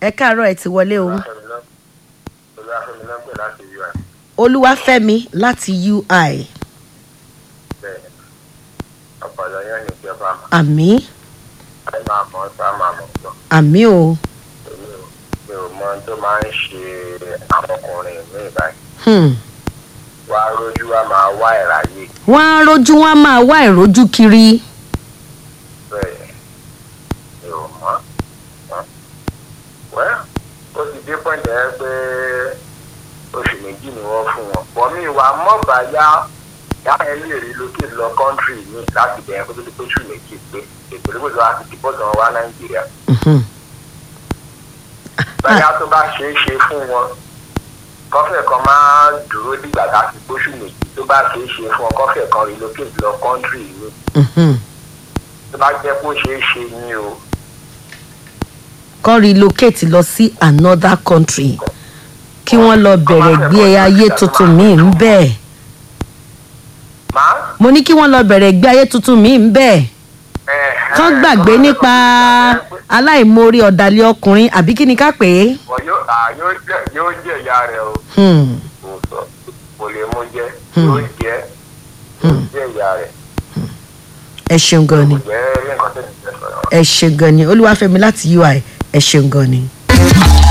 ẹ káàárọ̀ ẹ ti wọlé o olúwàfẹ́mi náà pè láti ui olúwàfẹ́mi láti ui bẹ́ẹ̀ ọ̀pọ̀lọ yẹn ní ìjọba àmọ́ àmì ẹ máa mọ̀ ọ́ sá máa mọ̀ gbọ́ àmì o èmi ò mi ò mọ ohun tó máa ń ṣe àwọn ọkùnrin mi báyìí hmm. wá rójú wa máa wá ìráyè wọ́n á rojú wọn á máa wá ìrojú kiri bẹ́ẹ̀ mi ò mọ̀ ọ́ wẹ́ ó ti dé pọ́ǹtì ẹ pé oṣù méjì ni wọ́n fún wọn pọ̀ mí wà mọ́ba yá yáyẹn lè rí lókè lọ kọ́ńtírì mi láti bẹ̀rẹ̀ kó tó di pé oṣù méjì pé ètò ìgbésọ̀ àti dìbòsàn wá nàìjíríà Mhm. báyà tó bá ṣeé ṣe fún wọn kọfẹ kan máa dúró dìgbà láti gbóṣù méjì tó bá ṣeé ṣe fún wọn kọfẹ kan relocate lọ kọ́ńtírì mi Mhm. tó bá jẹ́ kó ṣeé ṣe ní o kọ́ relocate lọ sí another country kí wọ́n lọ bẹ̀rẹ̀ gbé ayé tuntun míì ń bẹ́ẹ̀ máa mo ní kí wọ́n lọ bẹ̀rẹ̀ gbé ayé tuntun míì ń bẹ́ẹ̀ kán gbàgbé nípa aláìmoore ọ̀dàlẹ̀ ọkùnrin àbí kí ni ká pè é. wọ́n yóò à, yóò jẹ́ yóò jẹ́ ìyá rẹ̀ o Hmm. kò sọ kò lè mú jẹ́ yóò jẹ́ yóò jẹ́ ìyá rẹ̀ ẹ ṣeun gan ni kò jẹ́ rí nǹkan tó ti tẹ̀ sọ̀rọ̀. ẹ ṣeun gan ni olúwàfẹ́mi láti ui ẹ ṣeun gan ni.